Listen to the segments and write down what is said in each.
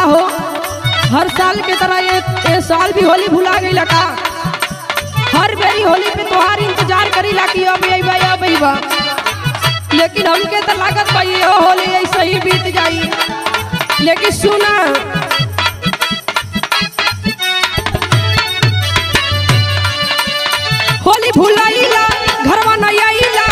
हो हर साल के तरह ये, ये साल भी होली भुला गई का हर बेरी होली पे तोहार इंतजार करी ला कि अब अइबा अब अइबा लेकिन हमके तो लागत बा ये होली ऐसे ही बीत जाई लेकिन सुना होली भुलाइला घरवा नहीं आइला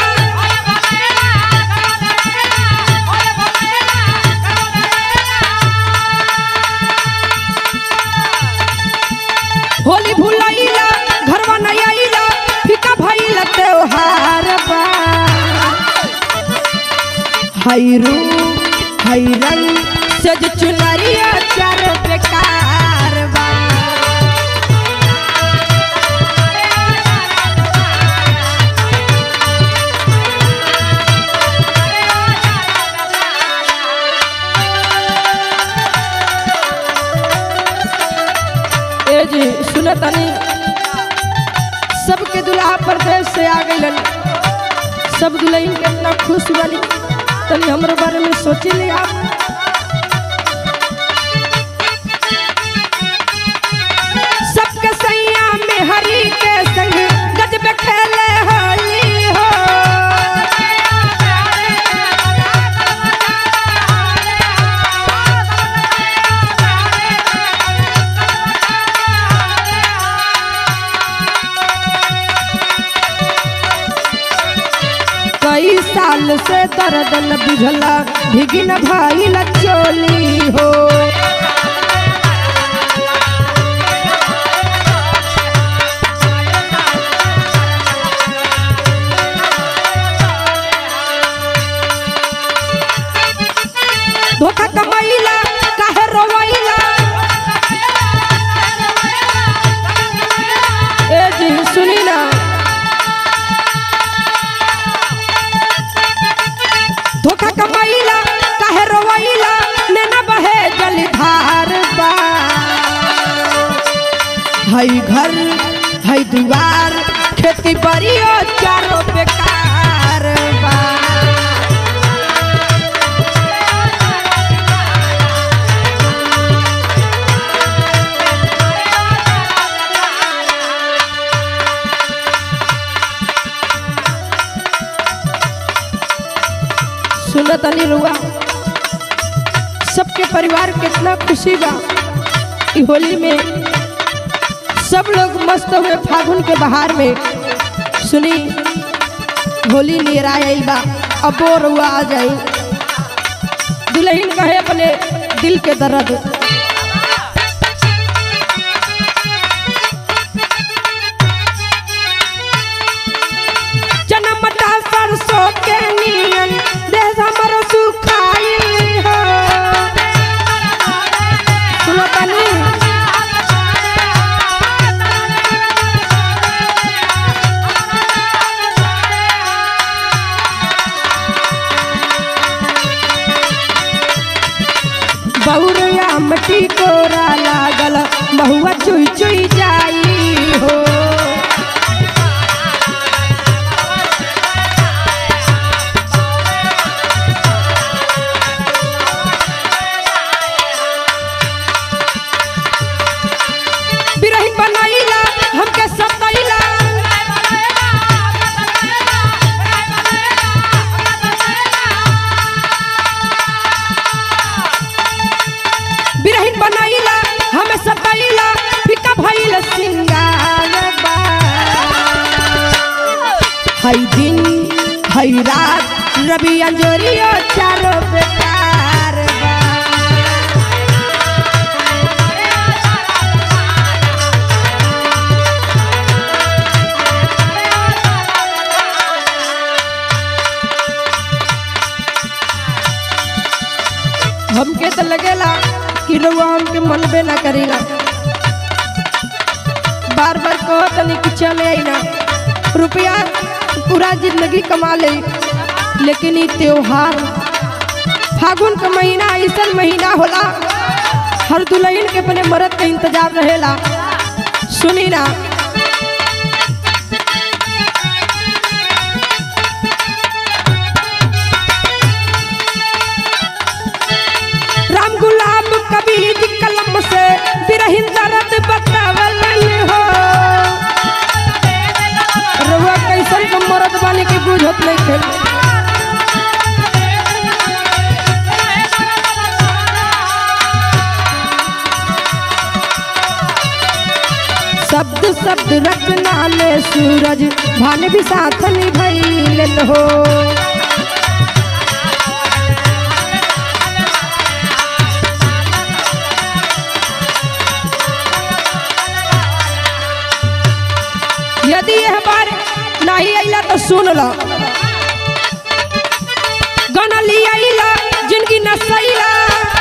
होली भुलाइला घरवा नहीं आइला फिका भइला त्योहार बा हैरू हैरन सज चुनरिया चार बेकार बा ए जी सुन तनी सबके दुल्हा परदेश से आ गइलन सब दुल्हन के इतना खुश बनी तनी हमरे बारे में सोची ले आप सबके सैया में हरी के संग गजब खेले होली हो कई साल से दर्द न बुझला भिगिन भाई चोली हो धोखा कमाइला काहे रोवाइला ए जी सुनी ना धोखा कमाइला काहे रोवाइला नैना बहे जलधार बा हई घर हई दुआर खेती बड़ियो चारो बेकार बा सुनत अली रुआ सबके परिवार कितना खुशी बा ई होली में सब लोग मस्त हुए फागुन के बहार में सुनी होली नियर आइल बा अबो रुआ आ जाई दुल्हन कहे अपने दिल के दर्द जनमटा सरसों के नियन देह हमर सुखाइल हो सुनो तनी बहुरिया मटी कोरा लागल बहुआ चुई चुई जाई हो बिरही बनाइला हमके सताइला बिरही बनाइला हमें सताइला फिका भइल सिंगार बा हई दिन हई रात रवि अंजोरियो चारो बेकार बा हमके तो लगेला कि रउआ हमके मनबे ना करेला बार बार कहो तनी कि चले आई ना रुपया पूरा जिंदगी कमा ले लेकिन ई त्योहार फागुन का महीना ऐसा महीना होला हर दुल्हन के अपने मर्द के इंतजार रहेला सुनी ना राम गुलाब कबीर शब्द रचना में सूरज भान भी साथ निभैलन हो यदि यह बार नहीं अला तो सुन लो गाना ली अला जिंदगी नसैला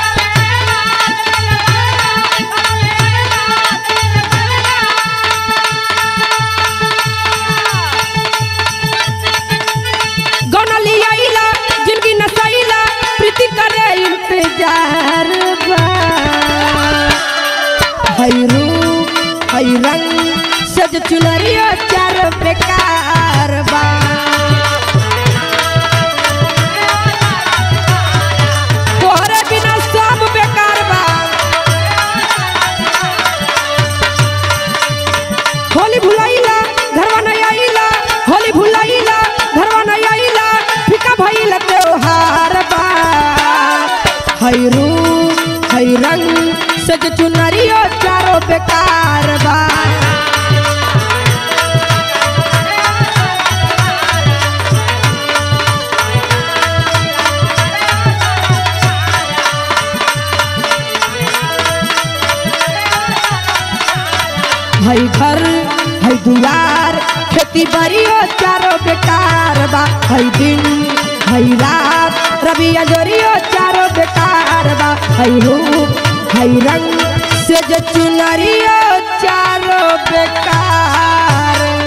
गाना ली अला जिंदगी नसैला प्रीति करे इंतजार बा हई रूप हई रंग सज चुनरियो चार बेकार बा तोहरे बिना सब बेकार बा होली भुलाइला घरवा नहीं आइला होली भुलाइला घरवा नहीं आइला फीका भइल त्योहार बा हई रूप हई रंग सज चुनरियो चारो बेकार बा हई घर हई दुआर खेती बाड़ियो चारो बेकार बा हई दिन हई रात रवि अजोरियो चारो बेकार बा हई रूप हई रंग से जो चुनरियो चारो बेकार